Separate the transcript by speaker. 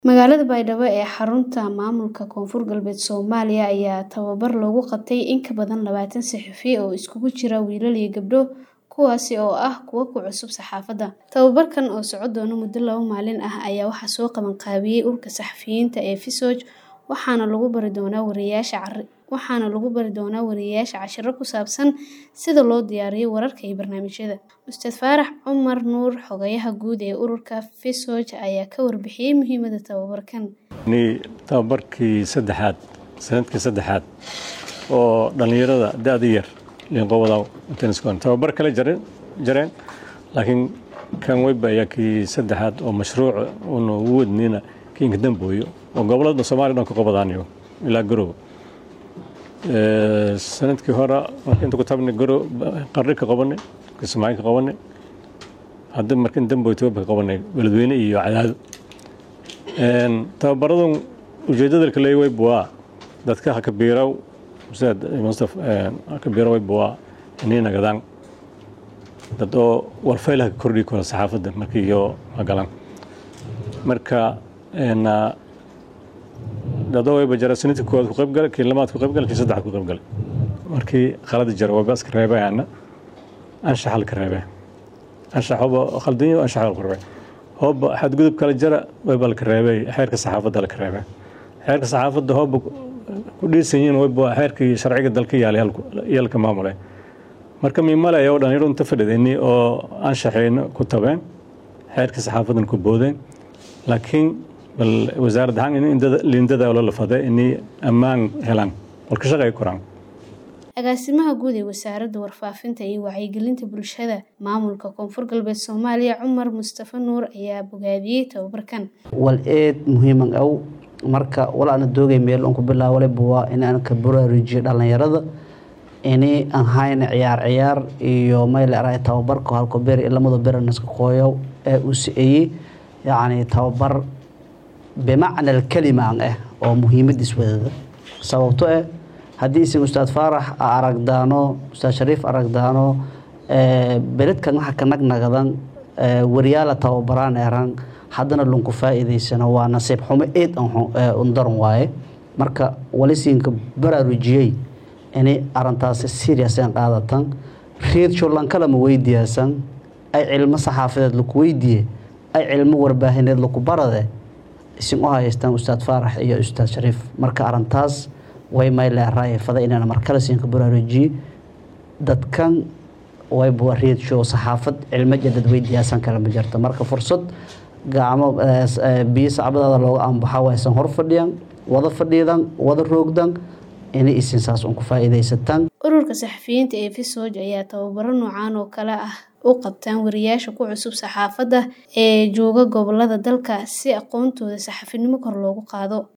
Speaker 1: Magaalada Baydhabo ee xarunta maamulka Koonfur Galbeed Soomaaliya ayaa tababar loogu qabtay in ka badan labaatan saxafi oo isugu jira wiilal iyo gabdho kuwaasi oo ah kuwa ku cusub saxaafadda. Tababarkan oo socon doona muddo laba maalin ah ayaa waxaa soo qaban qaabiyey ururka saxafiyiinta ee FISOJ waxaana lagu bari doonaa wariyeyaasha waxaana lagu bari doonaa wariyeyaasha casharro ku saabsan sida loo diyaariyo wararka iyo barnaamijyada. Ustaad Faarax Cumar Nuur xogayaha guud ee ururka FISOJ ayaa ka warbixiyey muhiimadda tababarkan.
Speaker 2: ni tababarkii saddexaad sanadkii saddexaad oo dhallinyarada da-da yar liinqowada tenniskoon tababar kale jareen jareen laakiin kan weyba ayaa kii saddexaad oo mashruuc uuna ugu wadnina kiinka dambooyo oo gobolada soomaaliya dhan ka qabadaanayo ilaa garowe sanadkii hore marka inta ku tabnay garo qarri ka qabanay kismaayo ka qabanay hadda markan dambooy toba ka qabanay beledweyne iyo cadaado tababaradan ujeedada kale weyb waa dadka hakabiiraw ustaad mustaf hakabiiraw weyb waa inay nagadaan dad oo warfaylaha ka kordhi karo saxaafadda markii iyo magalaan marka dadoo weyba jara sanadkii koowaad ku qayb galay kii lamaad ku qayb galay kii saddexaad ku qayb galay markii qalada jara waa baaska reebayana anshaxa la ka reebay anshax hoba khaldan anshax la ka reebay hoba xadgudub kala jara weyba la ka reebay xeerka saxaafadda la ka reebay xeerka saxaafadda hoba ku dhiisan yihiin weyba xeerkii sharciga dalka yaalay yalka maamulay marka miimalaya oo dhalinyaro inta fadhidayni oo anshaxayna ku tabeen xeerka saxaafaddan ku boodeen laakiin bal wasaaradda ahaan in liindada oo la lafaday inay ammaan helaan walka shaqay koraan
Speaker 1: agaasimaha guud ee wasaaradda warfaafinta iyo wacyigelinta bulshada maamulka koonfur galbeed soomaaliya cumar mustafa nuur ayaa bogaadiyey tababarkan
Speaker 3: wal eed muhiiman aw marka walaana doogay meel aan ku bilaawaleyba waa in aan ka baraarujiyo dhallinyarada ini aan hayna ciyaar ciyaar iyo mayl aray tababarka halko ber lamada beranaska qooyow ee uu si-eeyey yacni tababar bimacna alkalima aan ah oo muhiimadiis wadada sababto eh haddii isin ustaad faarax a aragdaano ustaad shariif aragdaano beledkan waxa ka nagnagadan waryaala tababaraan eran haddana lunku faa'iidaysano waa nasiib xumo eed undaran waaye marka walisiinka baraarujiyey inay arintaasi seriasan qaadatan reed sholankalama weydiiyaasan ay cilmo saxaafadeed laku weydiiye ay cilmo warbaahineed laku barade isin u haystaan ustaad faarax iyo ustaad shariif marka arintaas way mayleeraay fada inaan markale siinka baraarujiye dadkan wayba reed show saxaafad cilmo jadad weydiiyaasan kale ma jirto marka fursad gacmo biyo sacbadaada looga anbaxa waysan hor fadhiyan wada fadhiidan wada roogdan inay isin saas un ku faa'iidaysataan
Speaker 1: ururka saxafiyiinta ee FISOJ ayaa tababaro noocan oo kale ah u qabtaan wariyeyaasha ku cusub saxaafadda ee jooga gobolada dalka si aqoontooda saxafinimo kor loogu qaado